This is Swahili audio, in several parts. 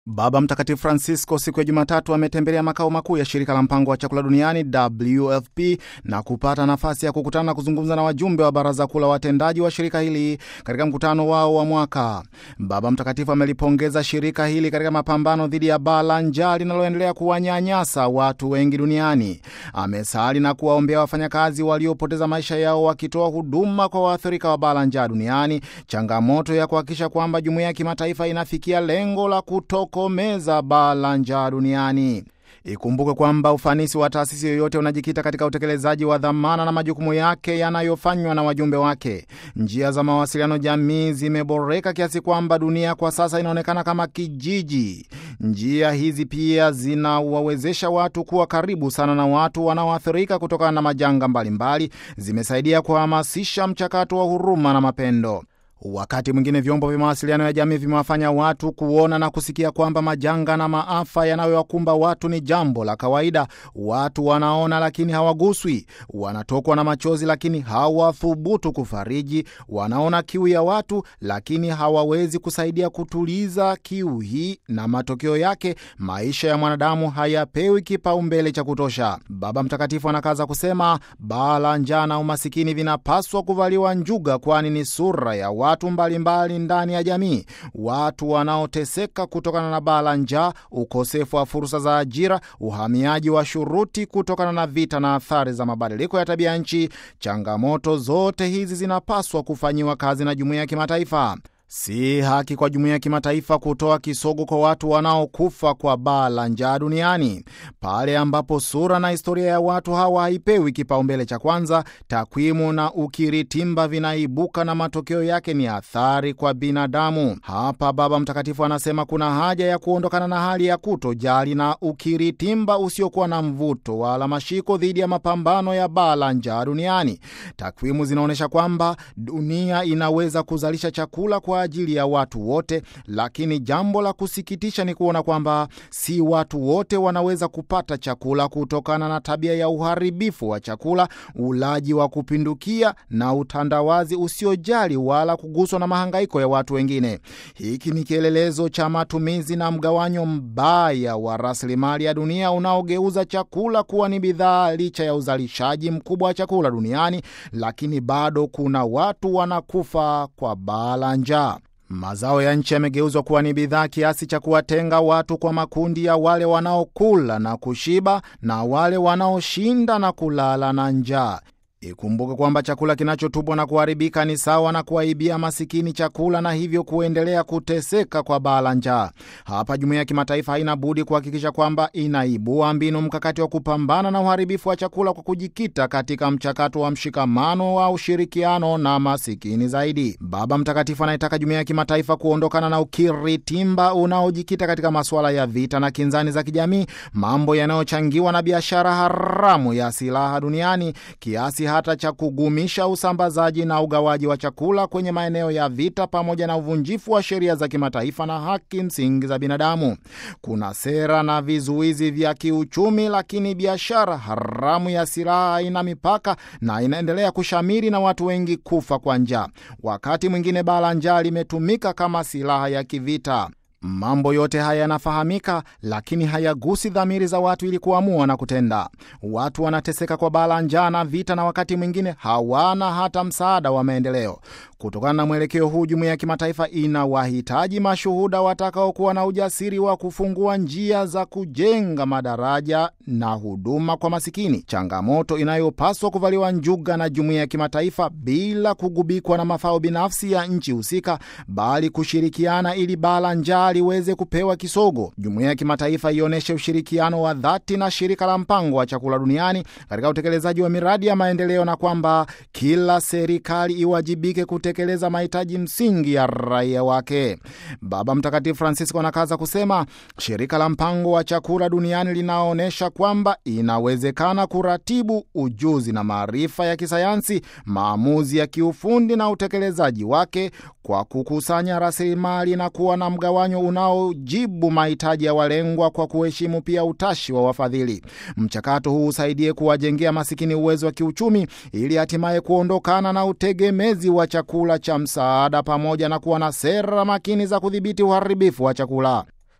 Baba Mtakatifu Francisco siku ya Jumatatu ametembelea makao makuu ya shirika la mpango wa chakula duniani WFP na kupata nafasi ya kukutana na kuzungumza na wajumbe wa baraza kuu la watendaji wa shirika hili katika mkutano wao wa mwaka. Baba Mtakatifu amelipongeza shirika hili katika mapambano dhidi ya baa la njaa linaloendelea kuwanyanyasa watu wengi duniani. Amesali na kuwaombea wafanyakazi waliopoteza maisha yao wakitoa huduma kwa waathirika wa baa la njaa duniani, changamoto ya kuhakikisha kwamba jumuiya ya kimataifa inafikia lengo la kuto komeza baa la njaa duniani. Ikumbuke kwamba ufanisi wa taasisi yoyote unajikita katika utekelezaji wa dhamana na majukumu yake yanayofanywa na wajumbe wake. Njia za mawasiliano jamii zimeboreka kiasi kwamba dunia kwa sasa inaonekana kama kijiji. Njia hizi pia zinawawezesha watu kuwa karibu sana na watu wanaoathirika kutokana na majanga mbalimbali. Zimesaidia kuhamasisha mchakato wa huruma na mapendo. Wakati mwingine vyombo vya mawasiliano ya jamii vimewafanya watu kuona na kusikia kwamba majanga na maafa yanayowakumba watu ni jambo la kawaida. Watu wanaona lakini hawaguswi, wanatokwa na machozi lakini hawathubutu kufariji, wanaona kiu ya watu lakini hawawezi kusaidia kutuliza kiu hii, na matokeo yake maisha ya mwanadamu hayapewi kipaumbele cha kutosha. Baba Mtakatifu anakaza kusema, baa la njaa na umasikini vinapaswa kuvaliwa njuga, kwani ni sura ya watu mbalimbali ndani ya jamii. Watu wanaoteseka kutokana na baa la njaa, ukosefu wa fursa za ajira, uhamiaji wa shuruti kutokana na vita na athari za mabadiliko ya tabia nchi. Changamoto zote hizi zinapaswa kufanyiwa kazi na jumuiya ya kimataifa. Si haki kwa jumuiya ya kimataifa kutoa kisogo kwa watu wanaokufa kwa baa la njaa duniani. Pale ambapo sura na historia ya watu hawa haipewi kipaumbele cha kwanza, takwimu na ukiritimba vinaibuka na matokeo yake ni athari kwa binadamu. Hapa Baba Mtakatifu anasema kuna haja ya kuondokana na hali ya kutojali na ukiritimba usiokuwa na mvuto wala mashiko dhidi ya mapambano ya baa la njaa duniani. Takwimu zinaonyesha kwamba dunia inaweza kuzalisha chakula kwa ajili ya watu wote, lakini jambo la kusikitisha ni kuona kwamba si watu wote wanaweza kupata chakula kutokana na tabia ya uharibifu wa chakula, ulaji wa kupindukia na utandawazi usiojali wala kuguswa na mahangaiko ya watu wengine. Hiki ni kielelezo cha matumizi na mgawanyo mbaya wa rasilimali ya dunia unaogeuza chakula kuwa ni bidhaa. Licha ya uzalishaji mkubwa wa chakula duniani, lakini bado kuna watu wanakufa kwa baa la njaa. Mazao ya nchi yamegeuzwa kuwa ni bidhaa kiasi cha kuwatenga watu kwa makundi ya wale wanaokula na kushiba na wale wanaoshinda na kulala na njaa. Ikumbuke kwamba chakula kinachotupwa na kuharibika ni sawa na kuwaibia masikini chakula na hivyo kuendelea kuteseka kwa baa la njaa. Hapa jumuiya ya kimataifa haina budi kuhakikisha kwamba inaibua mbinu mkakati wa kupambana na uharibifu wa chakula kwa kujikita katika mchakato wa mshikamano wa ushirikiano na masikini zaidi. Baba Mtakatifu anayetaka jumuiya ya kimataifa kuondokana na ukiritimba unaojikita katika masuala ya vita na kinzani za kijamii, mambo yanayochangiwa na biashara haramu ya silaha duniani kiasi hata cha kugumisha usambazaji na ugawaji wa chakula kwenye maeneo ya vita pamoja na uvunjifu wa sheria za kimataifa na haki msingi za binadamu. Kuna sera na vizuizi vya kiuchumi, lakini biashara haramu ya silaha ina mipaka na inaendelea kushamiri na watu wengi kufa kwa njaa. Wakati mwingine baa la njaa limetumika kama silaha ya kivita. Mambo yote haya yanafahamika, lakini hayagusi dhamiri za watu ili kuamua na kutenda. Watu wanateseka kwa baa la njaa na vita, na wakati mwingine hawana hata msaada wa maendeleo. Kutokana na mwelekeo huu, jumuiya ya kimataifa inawahitaji mashuhuda watakaokuwa na ujasiri wa kufungua njia za kujenga madaraja na huduma kwa masikini, changamoto inayopaswa kuvaliwa njuga na jumuiya ya kimataifa bila kugubikwa na mafao binafsi ya nchi husika, bali kushirikiana ili baa la njaa liweze kupewa kisogo. Jumuiya ya kimataifa ionyeshe ushirikiano wa dhati na shirika la mpango wa chakula duniani katika utekelezaji wa miradi ya maendeleo, na kwamba kila serikali iwajibike kutekeleza mahitaji msingi ya raia wake. Baba Mtakatifu Francisco anakaza kusema shirika la mpango wa chakula duniani linaonyesha kwamba inawezekana kuratibu ujuzi na maarifa ya kisayansi, maamuzi ya kiufundi na utekelezaji wake kwa kukusanya rasilimali na kuwa na mgawanyo unaojibu mahitaji ya walengwa kwa kuheshimu pia utashi wa wafadhili. Mchakato huu usaidie kuwajengea masikini uwezo wa kiuchumi ili hatimaye kuondokana na utegemezi wa chakula cha msaada pamoja na kuwa na sera makini za kudhibiti uharibifu wa chakula.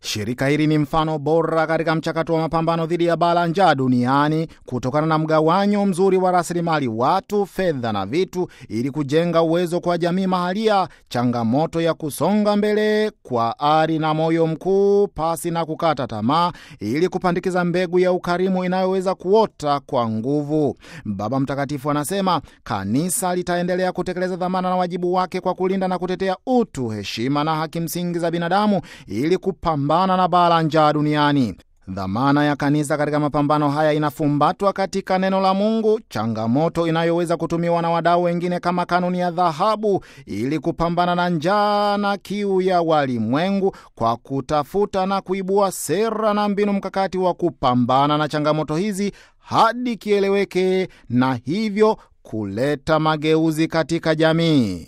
Shirika hili ni mfano bora katika mchakato wa mapambano dhidi ya baa la njaa duniani kutokana na mgawanyo mzuri wa rasilimali watu, fedha na vitu, ili kujenga uwezo kwa jamii mahalia, changamoto ya kusonga mbele kwa ari na moyo mkuu, pasi na kukata tamaa, ili kupandikiza mbegu ya ukarimu inayoweza kuota kwa nguvu. Baba Mtakatifu anasema kanisa litaendelea kutekeleza dhamana na wajibu wake kwa kulinda na kutetea utu, heshima na haki msingi za binadamu ili kupambana na baa la njaa duniani. Dhamana ya kanisa katika mapambano haya inafumbatwa katika neno la Mungu, changamoto inayoweza kutumiwa na wadau wengine kama kanuni ya dhahabu ili kupambana na njaa na kiu ya walimwengu kwa kutafuta na kuibua sera na mbinu mkakati wa kupambana na changamoto hizi hadi kieleweke na hivyo kuleta mageuzi katika jamii.